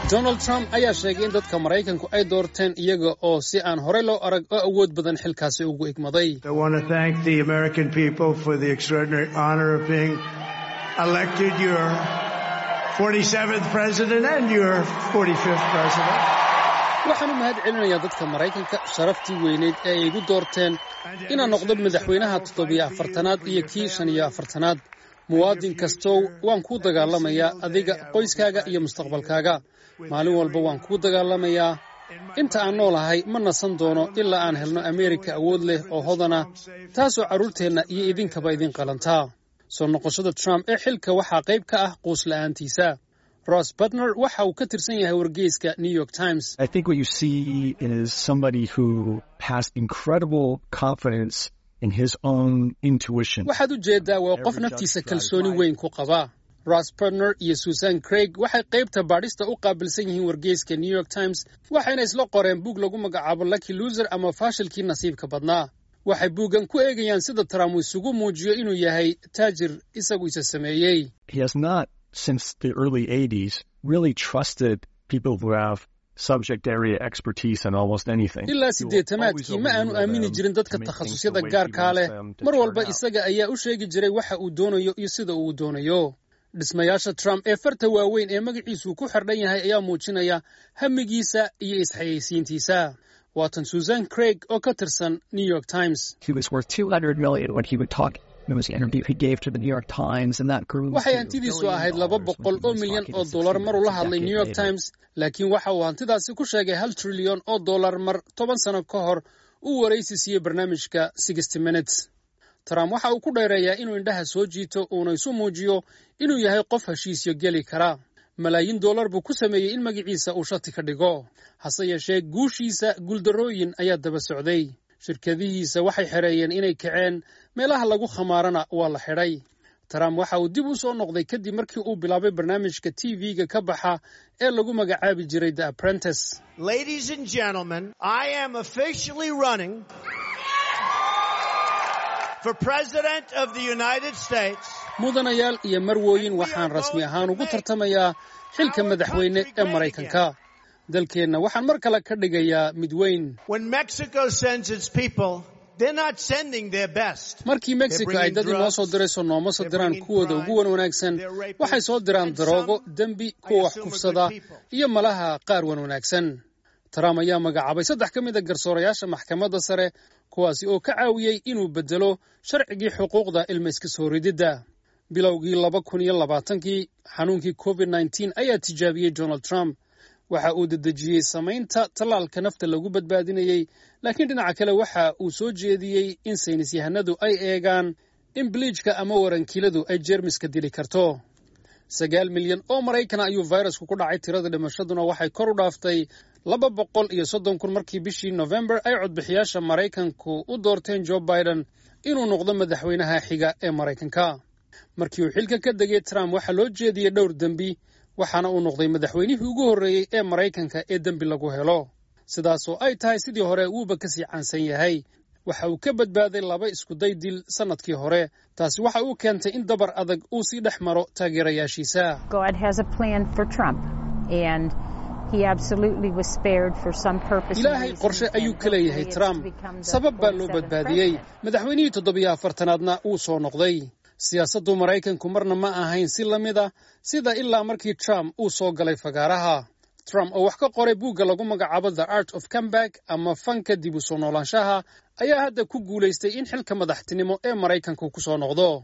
donald trump ayaa sheegay in dadka maraykanku ay doorteen iyaga oo si aan horey loo arag oo awood badan xilkaasi ugu igmaday waxaan u mahad celinayaa dadka maraykanka sharaftii weyneyd ee ay igu doorteen inaan noqdo madaxweynaha toddobiyo afartanaad iyo kii shan iyo afartanaad muwaadin kastow waan kuu dagaalamayaa adiga qoyskaaga iyo mustaqbalkaaga maalin walba waan kuu dagaalamayaa inta aan noolahay ma nasan doono ilaa aan helno ameerika awood leh oo hodana taasoo carruurteenna iyo idinkaba idin qalantaa soo noqoshada trump ee xilka waxaa qayb ka ah quus la'aantiisa ross butner waxa uu ka tirsan yahay wargeyska new york times waxaad u jeeddaa waa qof naftiisa kalsooni weyn ku qaba ross butner iyo susan craig waxay qaybta baadhista u qaabilsan yihiin wargeyska new york times waxayna isla qoreen buug lagu magacaabo lucky loser ama faashilkii nasiibka badnaa waxay buuggan ku eegayaan sida trump uu isugu muujiyo inuu yahay taajir isagu isa sameeyey since the early 80s really trusted people who have subject area expertise in almost anything. ilaa siddeetamaadkii ma aanu aamini jirin dadka takhasusyada gaarkaa leh mar walba isaga ayaa u sheegi jiray waxa uu doonayo iyo sida uu doonayo dhismayaasha trump ee farta waaweyn ee magaciisuu ku xardhan yahay ayaa muujinaya hamigiisa iyo isxayeysiintiisa waatan susan craig oo ka tirsan new york times waxay hantidiisu ahayd laba boqol oo milyan oo dollar maruu la hadlay new york times laakiin waxa uu hantidaasi ku sheegay hal trilyan oo dollar mar toban sano ka hor uu waraysi siiyey barnaamijka sixty minutes trump waxa uu ku dheereeyaa inuu indhaha soo jiito uuna isu muujiyo inuu yahay qof heshiisyo geli kara malaayiin dollar buu ku sameeyey in magaciisa uu shati ka dhigo hase yeeshee guushiisa guuldarrooyin ayaa daba socday shirkadihiisa waxay xereeyeen inay kaceen meelaha lagu khamaarana waa la xidhay trump waxa uu dib u soo noqday kadib markii uu bilaabay barnaamijka t v-ga ka baxa ee lagu magacaabi jiray the apprentice mudanayaal iyo marwooyin waxaan rasmi ahaan ugu tartamayaa xilka madaxweyne ee maraykanka dalkeenna waxaan mar kale ka dhigayaa mid weyn markii mexico ay dad inoo soo dirayso nooma soo diraan kuwooda ugu wan wanaagsan waxay soo diraan daroogo dembi kuwa wax kufsada iyo malaha qaar wan wanaagsan trump ayaa magacaabay saddex ka mid a garsoorayaasha maxkamadda sare kuwaasi oo ka caawiyey inuu beddelo sharcigii xuquuqda ilmayska soo rididda bilowgii laba kun iyo labaatankii xanuunkii covid nneteen ayaa tijaabiyey donald trump waxa uu dedejiyey samaynta tallaalka nafta lagu badbaadinayey laakiin dhinaca kale waxa uu soo jeediyey in saynis yahanadu ay eegaan in biliijka ama warankiiladu ay jeermiska dili karto sagaal milyan oo maraykana ayuu fayrasku ku dhacay tirada dhimashaduna waxay kor u dhaaftay laba boqol iyo soddon kun markii bishii nofembar ay codbixiyaasha maraykanku u doorteen jo biden inuu noqdo madaxweynaha xiga ee maraykanka markii uu xilka ka degay trump waxaa loo jeediyey dhowr dembi waxaana uu noqday madaxweynihii ugu horreeyey ee maraykanka ee dembi lagu helo sidaasoo ay tahay sidii hore wuuba ka sii caansan yahay waxa uu ka badbaaday laba iskuday dil sannadkii hore taasi waxa uu keentay in dabar adag uu sii dhex maro taageerayaashiisa ilaahay qorshe ayuu ka leeyahay trump sabab baa loo badbaadiyey madaxweynihii toddobiyo afartanaadna wuu soo noqday siyaasaddu maraykanku marna ma ahayn si la mid a sida ilaa markii trump uu soo galay fagaaraha trump oo wax ka qoray buugga lagu magacaabo the art of comeback ama fanka dib u soo noolaanshaha ayaa hadda ku guulaystay in xilka madaxtinimo ee maraykanku ku soo noqdo